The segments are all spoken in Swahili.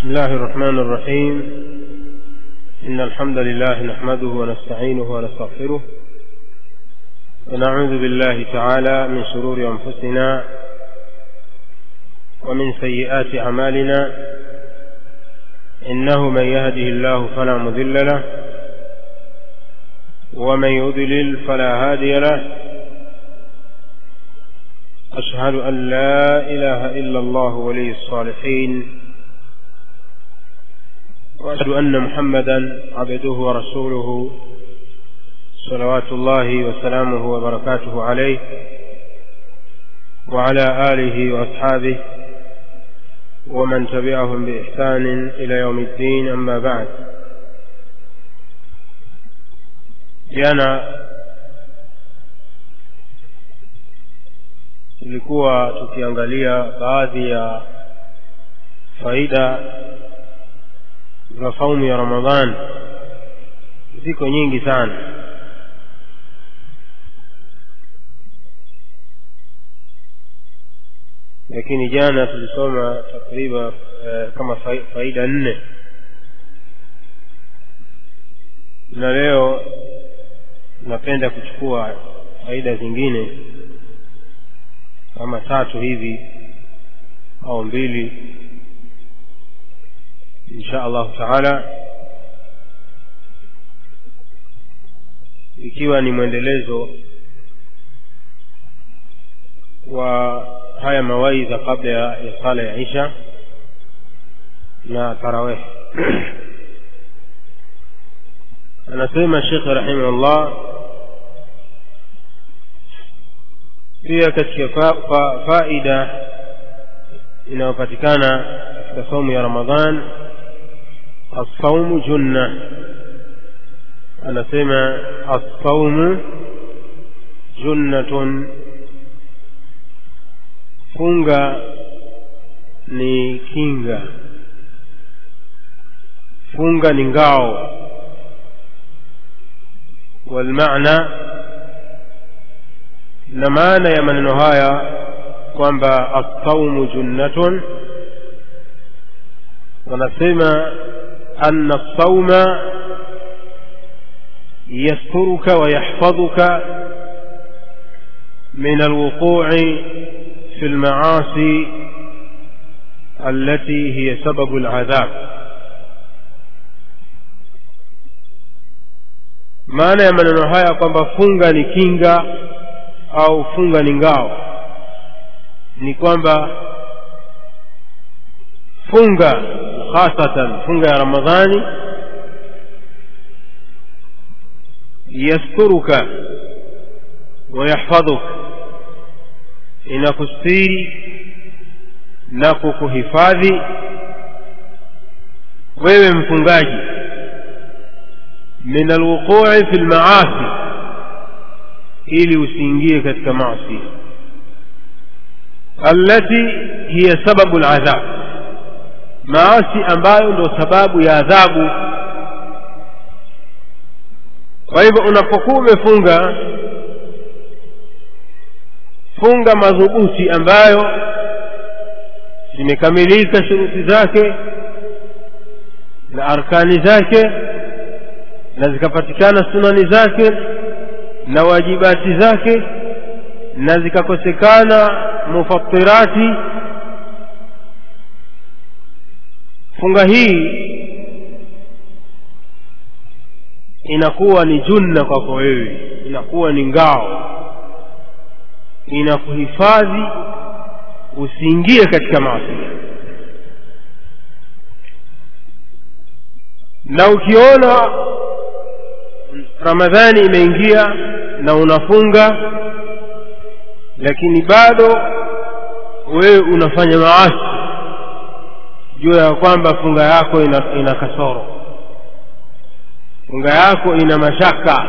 بسم الله الرحمن الرحيم إن الحمد لله نحمده ونستعينه ونستغفره ونعوذ بالله تعالى من شرور أنفسنا ومن سيئات أعمالنا إنه من يهده الله فلا مضل له ومن يضلل فلا هادي له أشهد أن لا إله إلا الله ولي الصالحين وأشهد أن محمدا عبده ورسوله صلوات الله وسلامه وبركاته عليه وعلى آله وأصحابه ومن تبعهم بإحسان إلى يوم الدين أما بعد jana tulikuwa tukiangalia baadhi ya faida za saumu ya ramadhan ziko nyingi sana lakini jana tulisoma takriban eh, kama faida nne na leo napenda kuchukua faida zingine kama tatu hivi au mbili insha allahu taala ikiwa ni mwendelezo wa haya mawaidha kabla ya, ya sala ya isha na tarawih anasema shekhe rahimahullah pia katika fa, fa, faida inayopatikana katika saumu ya ramadhan assaumu junna anasema assaumu junnatun funga ni kinga funga ni ngao walmaana na maana ya maneno haya kwamba assaumu junnatun wanasema anna sauma yasturuka wa yahfadhuka min alwuqu'i في المعاصي التي هي سبب العذاب maana ya maneno haya kwamba funga ni kinga au funga ni ngao ni kwamba funga hasatan funga ya ramadhani yasturuka wa yahfadhuka inakustiri na kukuhifadhi wewe mfungaji min alwuqui fi lmaasi ili usiingie katika maasi allati hiya sababu ladhab maasi ambayo ndo sababu ya adhabu kwa hivyo unapokuwa umefunga funga madhubuti ambayo zimekamilika shuruti zake na arkani zake na zikapatikana sunani zake na wajibati zake na zikakosekana mufatirati funga hii inakuwa ni junna kwako wewe inakuwa ni ngao inakuhifadhi usiingie katika maasi na ukiona ramadhani imeingia na unafunga lakini bado wewe unafanya maasi jua ya kwamba funga yako ina, ina kasoro funga yako ina mashaka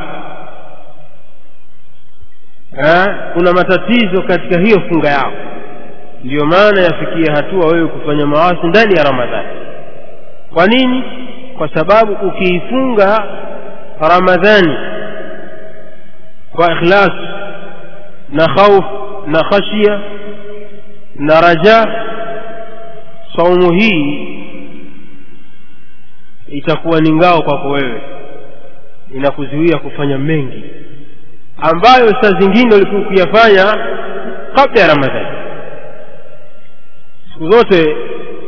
ha? kuna matatizo katika hiyo funga yako ndiyo maana yafikia hatua wewe kufanya maasi ndani ya ramadhani kwa nini kwa sababu ukiifunga ramadhani kwa ikhlas na khauf na khashia na raja saumu hii itakuwa ni ngao kwako wewe inakuzuia kufanya mengi ambayo saa zingine ulikuwa ukiyafanya kabla ya ramadhani siku zote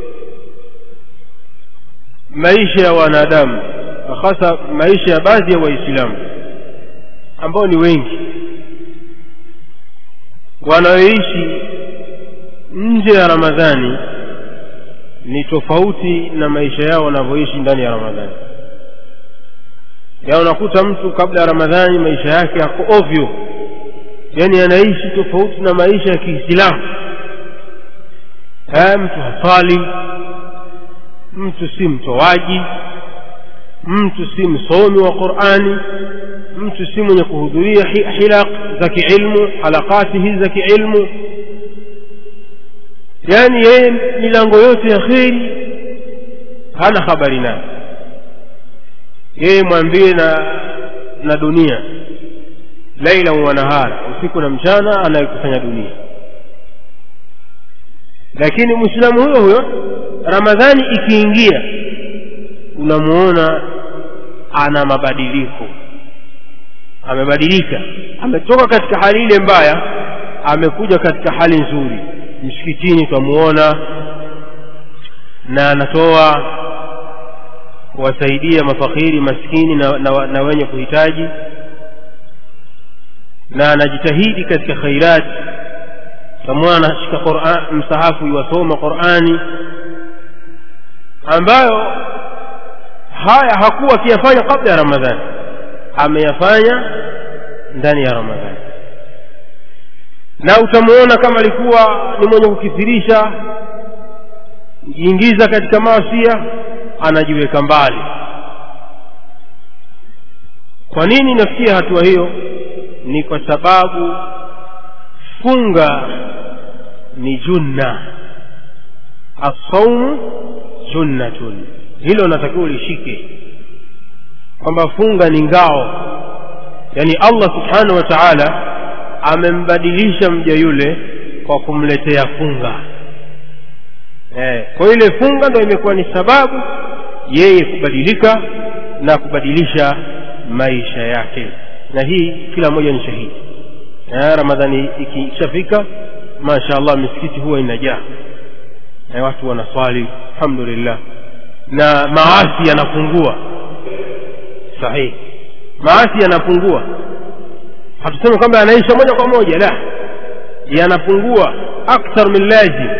maisha ya wanadamu hasa maisha ya baadhi ya waislamu ambao ni wengi wanaoishi nje ya ramadhani ni tofauti na maisha yao wanavyoishi ndani ya ramadhani ya unakuta mtu kabla ya ramadhani maisha yake yako ovyo yaani anaishi tofauti na maisha ya kiislamu mtu hasali mtu si mtoaji mtu si msomi wa qurani mtu si mwenye kuhudhuria hilaq za kiilmu halakati hizi za kiilmu yaani yeye milango yote ya kheri hana habari nayo yeye mwambie na na dunia laila wa nahara usiku na mchana anayekusanya dunia lakini mwislamu huyo huyo ramadhani ikiingia unamuona ana mabadiliko amebadilika ametoka katika hali ile mbaya amekuja katika hali nzuri msikitini twamuona na anatoa kuwasaidia mafakiri maskini na, na, na wenye kuhitaji na anajitahidi katika khairati tamwana anashika msahafu iwasoma qurani ambayo haya hakuwa akiyafanya kabla ya ramadhani ameyafanya ndani ya ramadhani na utamuona kama alikuwa ni mwenye kukithirisha kujiingiza katika maasia anajiweka mbali kwa nini nafikia hatua hiyo ni kwa sababu funga ni junna assaumu junnatun hilo natakiwa ulishike kwamba funga ni ngao yaani allah subhanahu wa taala amembadilisha mja yule kwa kumletea funga eh, kwa ile funga ndo imekuwa ni sababu yeye kubadilika na kubadilisha maisha yake na hii kila mmoja ni shahidi eh, ramadhani ikishafika masha allah misikiti huwa inajaa na watu wanaswali alhamdulillah na maasi yanapungua sahihi maasi yanapungua hatusemi kwamba yanaisha moja kwa moja la yanapungua akthar min lazim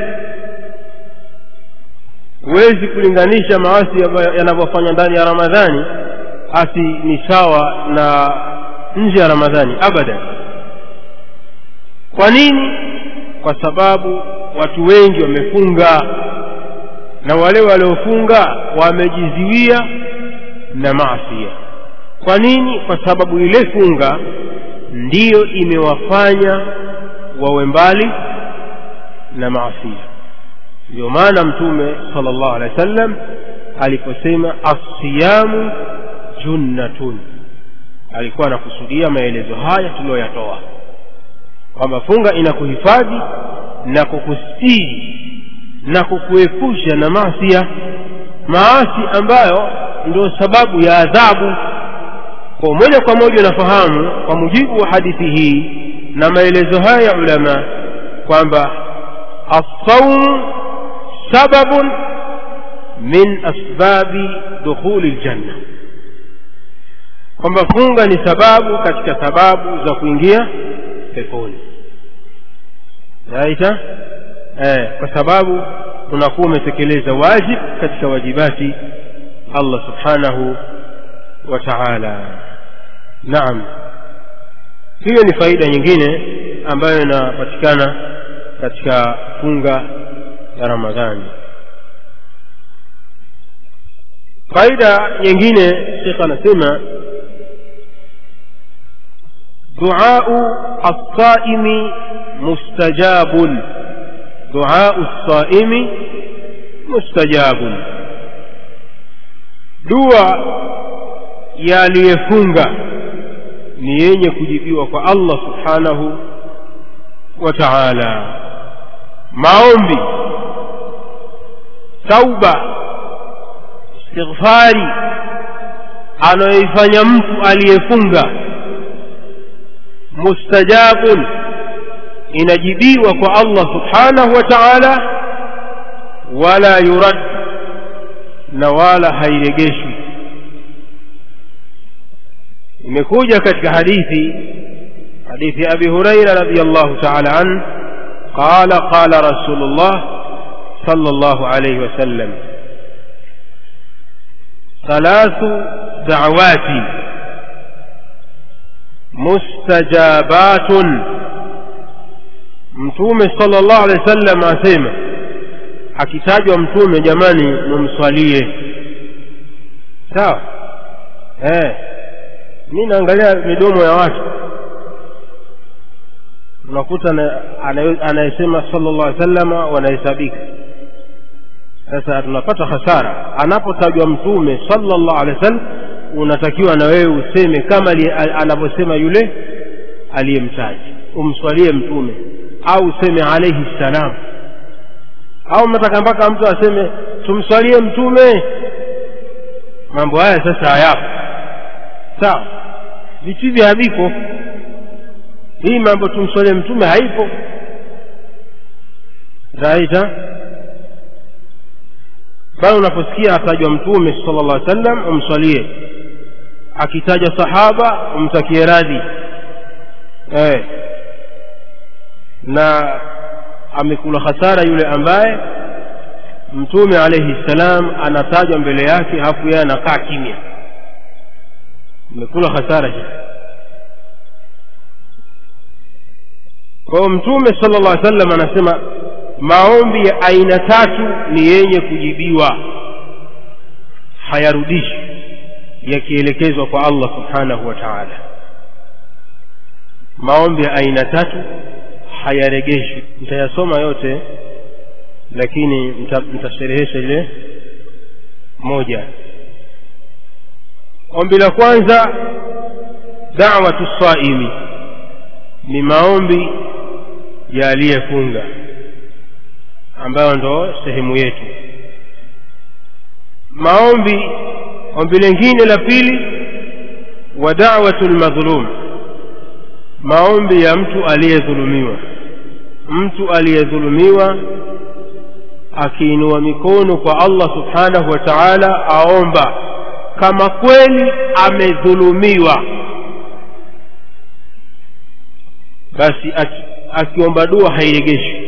huwezi kulinganisha maasi yanavyofanywa ndani ya ramadhani asi ni sawa na nje ya ramadhani abadan kwa nini kwa sababu watu wengi wamefunga na wale waliofunga wamejiziwia na maasia kwa nini kwa sababu ile funga ndiyo imewafanya wawe mbali na maasia ndio maana mtume sala llahu alehi wa sallam aliposema assiyamu junnatun alikuwa anakusudia maelezo haya tuliyoyatoa kwamba funga inakuhifadhi na kukustiri na kukuepusha na maasia maasi ambayo ndio sababu ya adhabu kwa moja kwa moja unafahamu kwa mujibu wa hadithi hii na maelezo haya ya ulama kwamba assaumu sababun min asbabi dukhuli ljanna kwamba funga ni sababu katika sababu za kuingia peponi raita eh, kwa sababu unakuwa umetekeleza wajib katika wajibati allah subhanahu wa taala naam hiyo ni faida nyingine ambayo inapatikana katika funga ya ramadhani faida nyingine shekh anasema duau alsaimi mustajabun duau lsaimi mustajabun dua ya aliyefunga ni yenye kujibiwa kwa allah subhanahu wa taala maombi tauba istighfari anayoifanya mtu aliyefunga mustajabun inajibiwa kwa allah subhanahu wa taala wala yurad na wala hairegeshwi imekuja katika hadithi hadithi abi huraira radiallahu taala anh qala qala rasulullah صلى الله عليه وسلم ثلاث دعوات مستجابات mtume sala llahu alehi wa sallam asema akitajwa mtume jamani mumswalie sawa eh. mi naangalia midomo ya watu unakuta anayesema sala llahu alehi sallama wanahesabika sasa tunapata hasara anapotajwa mtume sala llahu alehi wa sallam unatakiwa na wewe useme kama anavyosema yule aliyemtaja umswalie mtume au useme alaihi ssalam au mnataka mpaka mtu aseme tumswalie mtume mambo haya sasa hayapo sawa vitu hivi haviko hii mambo tumswalie mtume haipo raita bali unaposikia atajwa mtume sala llah sallam umswalie akitaja sahaba umtakie radhi eh. na amekula hasara yule ambaye mtume alaihi ssalam anatajwa mbele yake hafu yeye anakaa kimya amekula hasara hii kwa hiyo mtume sala llah sallam anasema maombi ya aina tatu ni yenye kujibiwa hayarudishwi yakielekezwa kwa allah subhanahu wa taala maombi ya aina tatu hayaregeshwi mtayasoma yote lakini mtasherehesha ile moja ombi la kwanza dawatu saimi ni maombi ya aliyefunga ambayo ndo sehemu yetu maombi ombi lingine la pili wa dawatu lmadhlum maombi ya mtu aliyedhulumiwa mtu aliyedhulumiwa akiinua mikono kwa allah subhanahu wa taala aomba kama kweli amedhulumiwa basi akiomba dua hairegeshwi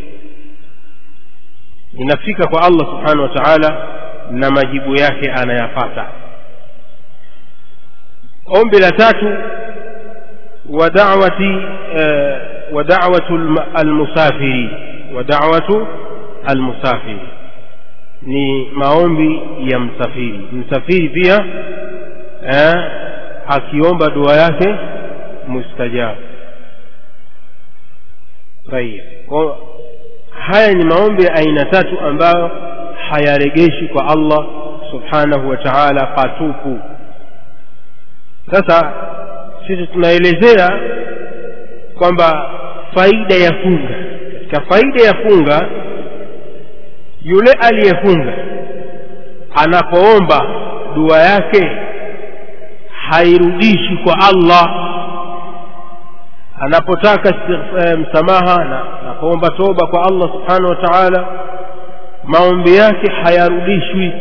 inafika kwa allah subhanahu wa taala na majibu yake anayapata ombi la tatu ودعوة ودعوة المسافر ودعوة المسافر ni maombi ya msafiri msafiri pia eh, akiomba dua yake mustajabu tayib haya ni maombi ya aina tatu ambayo hayaregeshi kwa allah subhanahu wa taala patupu sasa sisi tunaelezea kwamba faida ya funga katika faida ya funga yule aliyefunga anapoomba dua yake hairudishi kwa allah anapotaka msamaha na anapoomba toba kwa allah subhanahu wa taala maombi yake hayarudishwi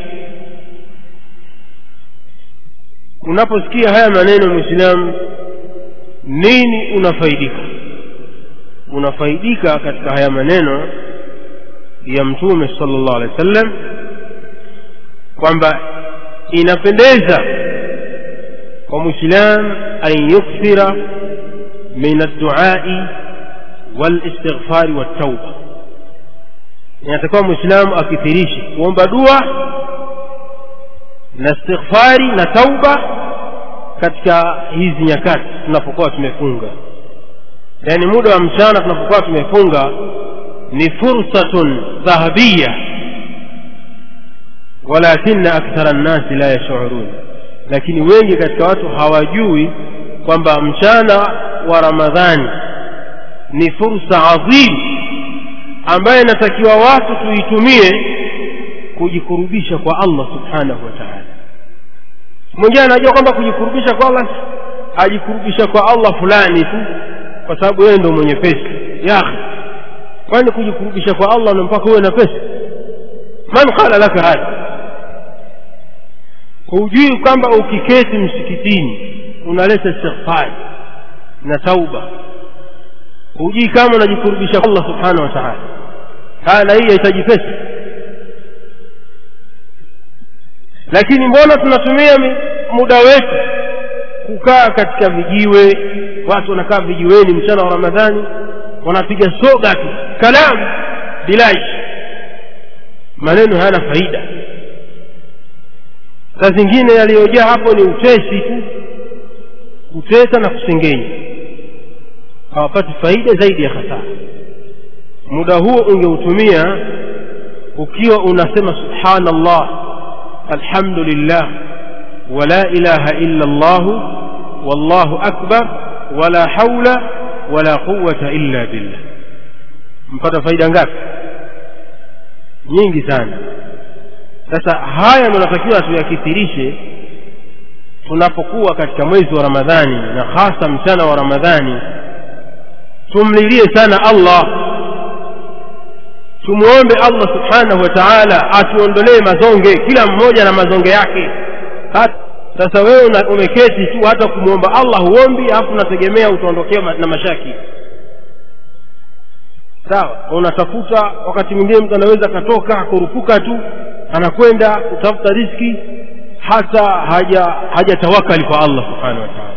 unaposikia haya maneno mwislamu nini unafaidika unafaidika katika haya maneno ya mtume sala llahu alehi wa sallam kwamba inapendeza kwa mwislam an yukthira min adduai walistighfari waltauba inatakiwa mwislamu akithirishe kuomba dua na istighfari na tauba katika hizi nyakati tunapokuwa tumefunga yaani muda wa mchana tunapokuwa tumefunga ni fursatun dhahabiya walakina akthara nnasi la yashurun lakini wengi katika watu hawajui kwamba mchana wa ramadhani ni fursa adhimu ambayo inatakiwa watu tuitumie kujikurubisha kwa allah subhanahu wa taala mwingine anajua kwamba kujikurubisha kwa allah ajikurubisha kwa allah fulani tu kwa sababu yeye ndo mwenye pesa ya kwani kujikurubisha kwa allah na mpaka uwe na pesa man qala laka hadha hujui kwamba ukiketi msikitini unaleta istighfari na tauba hujui kama unajikurubisha kwa allah subhanahu wa taala haya na hii yahitaji pesa lakini mbona tunatumia muda wetu kukaa katika vijiwe watu wanakaa vijiweni mchana wa ramadhani wanapiga soga tu kalamu bilaish maneno hayana faida saa zingine yaliyojaa hapo ni utesi tu kutesa na kusengenya hawapati faida zaidi ya hasara muda huo ungeutumia ukiwa unasema subhanallah alhamdulillah wala ilaha illa llah wallahu akbar wala haula wala quwata illa billah mpata faida ngapi nyingi sana sasa haya tunatakiwa tuyakithirishe tunapokuwa katika mwezi wa ramadhani na hasa mchana wa ramadhani tumlilie sana allah tumwombe allah subhanahu wa taala atuondolee mazonge kila mmoja na mazonge yake hata sasa wewe umeketi tu hata kumwomba allah huombi alafu unategemea utaondokea na mashaki sawa unatafuta wakati mwingine mtu anaweza akatoka akurupuka tu anakwenda kutafuta riski hata haja hajatawakali kwa allah subhanahu wa taala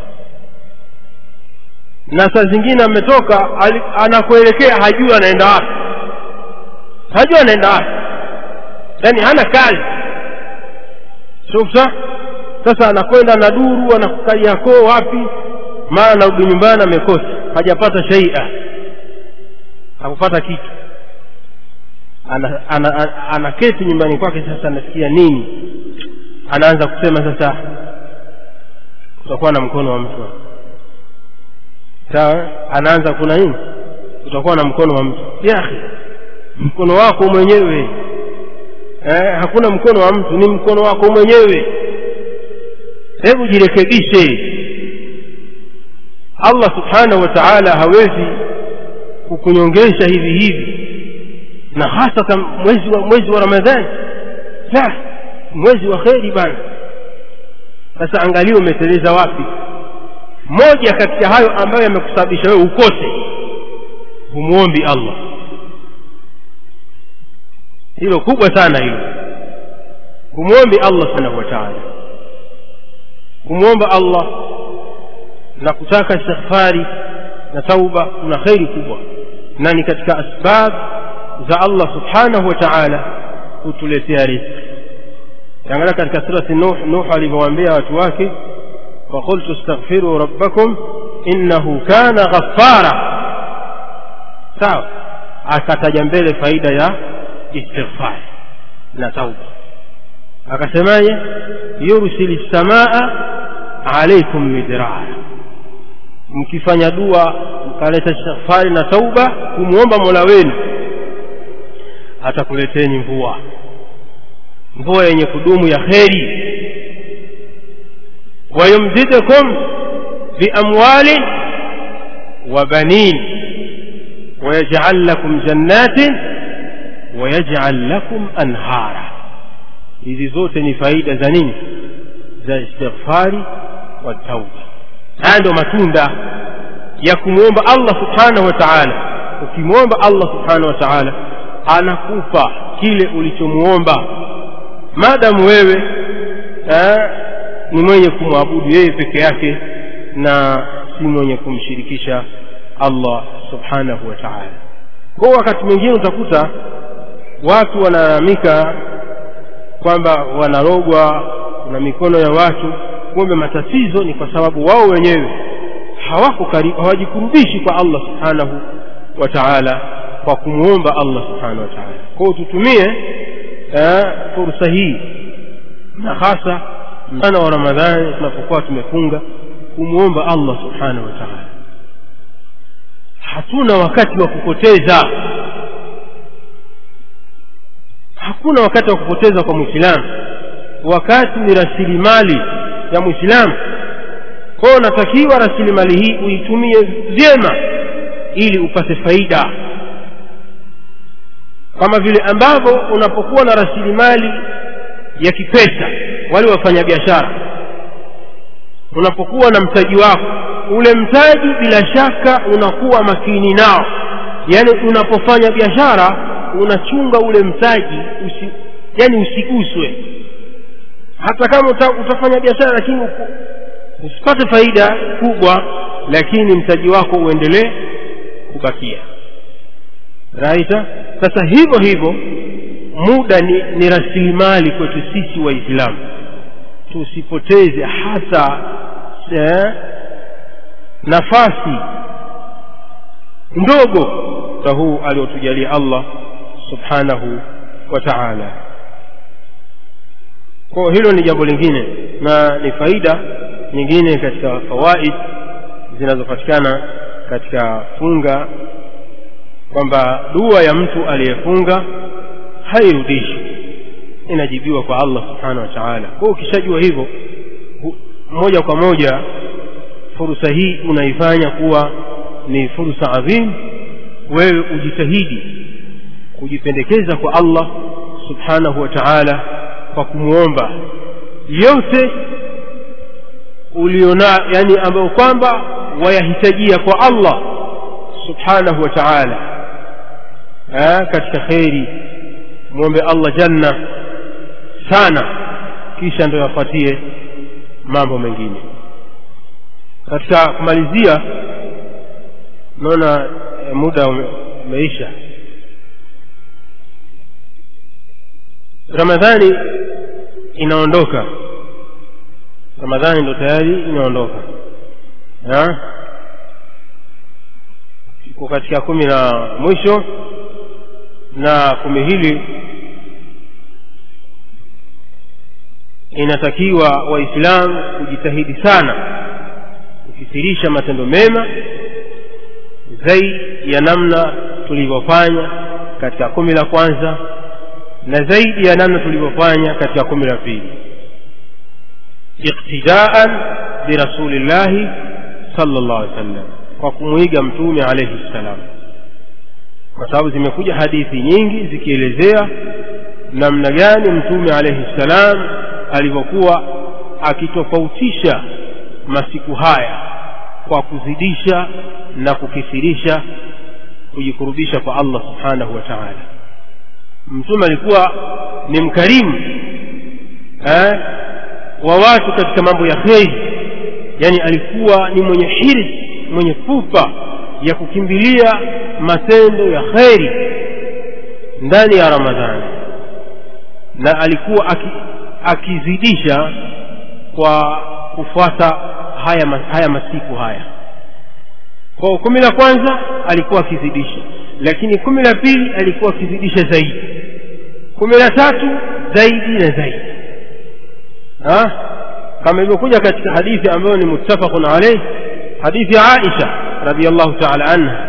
na saa zingine ametoka anakuelekea hajui anaenda wapi hajui anaenda wapi yaani hana kazi shufta sasa anakwenda na duru anakaliakoo wapi mara anarudi nyumbani amekosa hajapata shaia hakupata kitu ana, ana, ana, anaketi nyumbani kwake sasa anasikia nini anaanza kusema sasa kutakuwa na mkono wa mtu sawa anaanza kuna nini kutakuwa na mkono wa mtu yahi mkono wako mwenyewe eh, hakuna mkono wa mtu ni mkono wako mwenyewe hebu jirekebishe allah subhanahu wa taala hawezi kukunyongesha hivi hivi na hasa mwezi wa, mwezi wa ramadhani la mwezi wa kheri bana sasa angalia umeteleza wapi moja katika hayo ambayo yamekusababisha wewe ukose humwombi allah hilo kubwa sana hilo humwombi allah subhanahu wa taala kumwomba allah na kutaka istighfari na tauba kuna kheri kubwa na ni katika asbab za allah subhanahu wa taala kutuletea rizki angalia katika surati nuh nuh alivyowaambia watu wake وقلت استغفروا ربكم إنه كان غفارا sawa akataja mbele faida ya istighfar na tauba akasemaje yursili lsamaa alaikum midrara mkifanya dua mkaleta istighfari na tauba kumwomba mola wenu atakuleteni mvua mvua yenye kudumu ya kheri ويمددكم بأموال وبنين ويجعل لكم جنات ويجعل لكم أنهارا hizi zote ni faida za nini za istighfari wa tauba haya ndio matunda ya kumwomba allah subhanahu wa taala ukimwomba allah subhanahu wa taala anakupa kile ulichomwomba maadamu wewe eh, ni mwenye kumwabudu yeye peke yake na si mwenye kumshirikisha allah subhanahu wa taala kwa wakati mwingine utakuta watu wanalalamika kwamba wanarogwa na mikono ya watu kumbe matatizo ni kwa sababu wao wenyewe hawako karibu hawajikurubishi kwa allah subhanahu wa taala kwa kumwomba allah subhanahu wa taala kwao tutumie eh, fursa hii na hasa mchana wa ramadhani tunapokuwa tumefunga kumwomba allah subhanahu wa taala hatuna wakati wa kupoteza hakuna wakati wa kupoteza kwa mwislamu wakati ni rasilimali ya mwislamu kwao unatakiwa rasilimali hii uitumie vyema ili upate faida kama vile ambavyo unapokuwa na rasilimali ya kipesa wale wafanyabiashara unapokuwa na mtaji wako ule mtaji bila shaka unakuwa makini nao yaani unapofanya biashara unachunga ule mtaji usi, yani usiguswe hata kama uta, utafanya biashara lakini uku, usipate faida kubwa lakini mtaji wako uendelee kubakia raita sasa hivyo hivyo muda ni, ni rasilimali kwetu sisi waislamu tusipoteze hata eh, nafasi ndogo za huu aliotujalia allah subhanahu wa taala kwa hilo ni jambo lingine na ni faida nyingine katika fawaid zinazopatikana katika funga kwamba dua ya mtu aliyefunga hairudishwi inajibiwa kwa allah subhanahu wa taala kwa ukishajua hivyo moja kwa moja fursa hii unaifanya kuwa ni fursa adhim wewe ujitahidi kujipendekeza kwa allah subhanahu wa taala kwa kumwomba yote uliona yani ambayo kwamba wayahitajia kwa allah subhanahu wa taala katika kheri mwombe allah janna sana kisha ndo yafuatie mambo mengine katika kumalizia naona e, muda ume, umeisha ramadhani inaondoka ramadhani ndo tayari inaondoka iko katika kumi na mwisho na kumi hili inatakiwa waislamu kujitahidi sana kukithirisha matendo mema zaidi ya namna tulivyofanya katika kumi la kwanza na zaidi ya namna tulivyofanya katika kumi la pili iktidaan birasulillahi sala llahu alih wasallam kwa kumwiga mtume alaihi ssalam kwa sababu zimekuja hadithi nyingi zikielezea namna gani mtume alaihi ssalam alivyokuwa akitofautisha masiku haya kwa kuzidisha na kukithirisha kujikurubisha kwa allah subhanahu wa taala mtume alikuwa ni mkarimu eh, wa watu katika mambo ya kheri yani alikuwa ni mwenye hirs mwenye pupa ya kukimbilia matendo ya kheri ndani ya ramadhani na alikuwa aki, akizidisha kwa kufuata haya, haya masiku haya kwa kumi la kwanza alikuwa akizidisha lakini kumi la pili alikuwa akizidisha zaidi kumi la tatu zaidi na zaidi ha? kama ilivyokuja katika hadithi ambayo ni muttafaqun alaih hadithi ya aisha radiallahu taala anha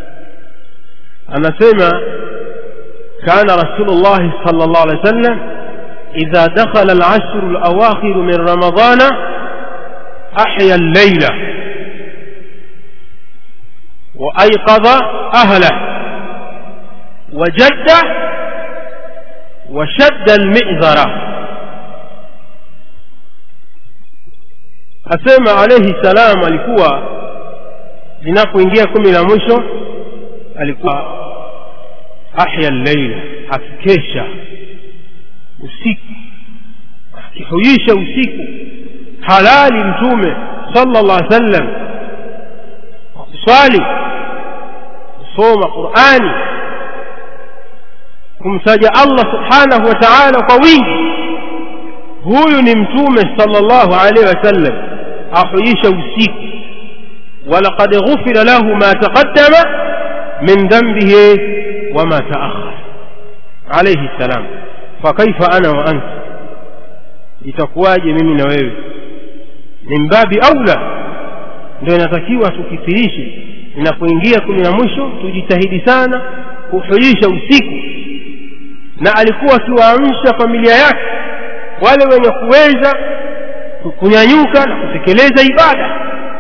anasema kana rasulullahi sala llahu alehi wa sallam idha dakhala alashru alawakhiru min ramadana ahya allaila وأيقظ أهله وجد وشد المئذرة asema alaihi salam alikuwa linapoingia kumi la mwisho alikuwa ahya llaila akikesha usiku akihuisha usiku halali mtume sala llah alih sallam kuswali kusoma qurani kumtaja allah subhanahu wa taala kwa wingi huyu ni mtume sala llahu alaihi wasallam ahuisha usiku walaqad ghufira lahu ma taqaddama min dhanbihi wama taakhar alaihi ssalam fakaifa ana wa anta itakuwaje mimi na wewe min babi aula ndio inatakiwa tukithirishe inapoingia kumi na mwisho tujitahidi sana kuhuisha usiku na alikuwa akiwaamsha familia yake wale wenye kuweza kunyanyuka na kutekeleza ibada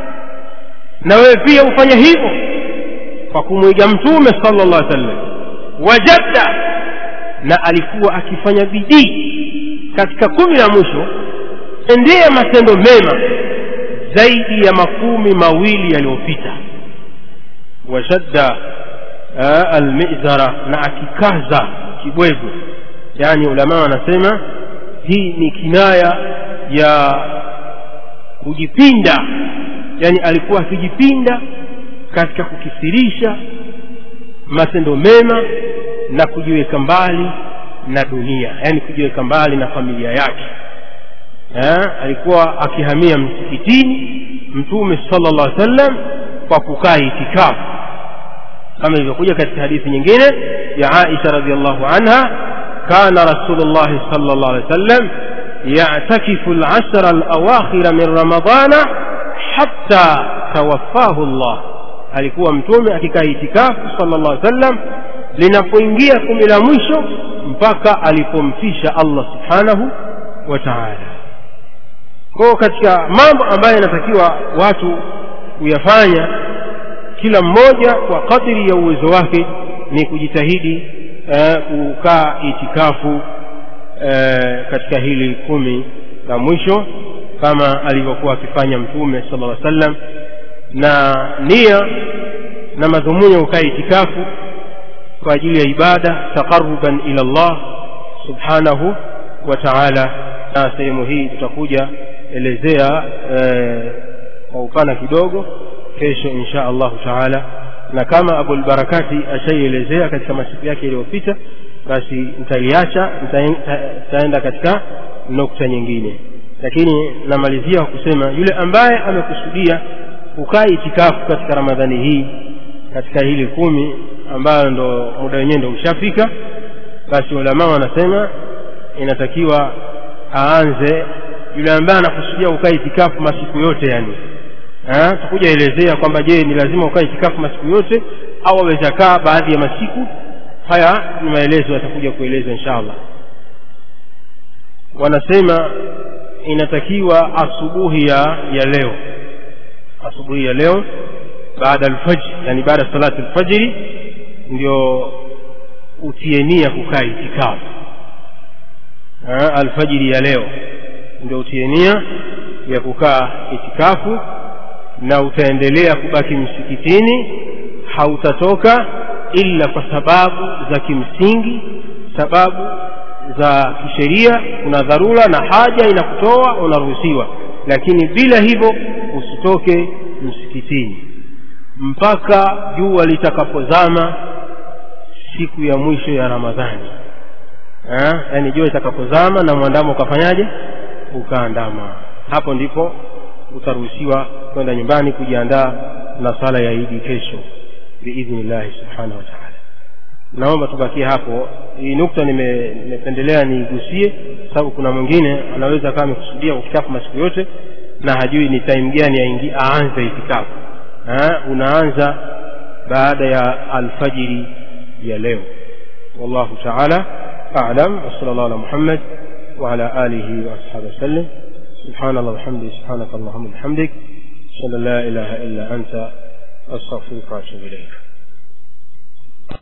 na wewe pia ufanye hivyo kwa kumwiga mtume sala llah sallam wajadda na alikuwa akifanya bidii katika kumi la mwisho endea matendo mema zaidi ya makumi mawili yaliyopita washadda almizara na akikaza kibwegu yani ulamaa wanasema hii ni kinaya ya kujipinda yani alikuwa akijipinda katika kukisirisha matendo mema na kujiweka mbali na dunia yani kujiweka mbali na familia yake ha? alikuwa akihamia msikitini mtume sala llah sallam kwa kukaa itikafu kama ilivyokuja katika hadithi nyingine ya aisha radiallahu anha kana rasulullahi sala llah alih wa sallam yatakifu lashra alawakhira min ramadana hatta tawaffahu llah alikuwa mtume akikaa itikafu sala llah sallam linapoingia kumi la mwisho mpaka alipomfisha allah subhanahu wa taala kwao katika mambo ambayo yanatakiwa watu kuyafanya kila mmoja kwa kadiri ya uwezo wake ni kujitahidi eh, kukaa itikafu eh, katika hili kumi la mwisho kama alivyokuwa akifanya mtume sala lla sallam na nia na madhumuni ya kukaa itikafu kwa ajili ya ibada taqaruban ila llah subhanahu wa taala na sehemu hii tutakuja elezea eh, kwa upana kidogo kesho insha allahu taala na kama abulbarakati ashaielezea katika masiku yake iliyopita basi nitaiacha nitaenda katika nukta nyingine lakini namalizia kwa kusema yule ambaye amekusudia kukaa itikafu katika ramadhani hii katika hili kumi ambayo ndo muda wenyewe ndo ushafika basi ulamaa wanasema inatakiwa aanze yule ambaye anakusudia kukaa itikafu masiku yote yani tutakuja elezea kwamba je ni lazima ukae itikafu masiku yote au aweza kaa baadhi ya masiku haya ni maelezo yatakuja kuelezwa insha allah wanasema inatakiwa asubuhi ya ya leo asubuhi ya leo baada alfajri yani baada salati alfajri ndio utie nia kukaa itikafu alfajiri ya leo ndio utie nia ya kukaa itikafu na utaendelea kubaki msikitini hautatoka ila kwa sababu za kimsingi sababu za kisheria kuna dharura na haja inakutoa unaruhusiwa lakini bila hivyo usitoke msikitini mpaka jua litakapozama siku ya mwisho ya ramadhani yaani jua litakapozama na mwandamo ukafanyaje ukaandama hapo ndipo utaruhusiwa kwenda nyumbani kujiandaa na sala ya idi kesho biidhnillahi subhanahu wa taala naomba tubakie hapo hii nukta nimependelea niigusie sababu kuna mwingine anaweza kama amekusudia kufikafu masiku yote na hajui ni time gani aingi aanze itikafu unaanza baada ya alfajiri ya leo wallahu taala alam wasala llahu ala muhammad وعلى آله وأصحابه وسلم سبحان الله وبحمده سبحانك اللهم وبحمدك أشهد أن لا إله إلا أنت أستغفرك وأتوب إليك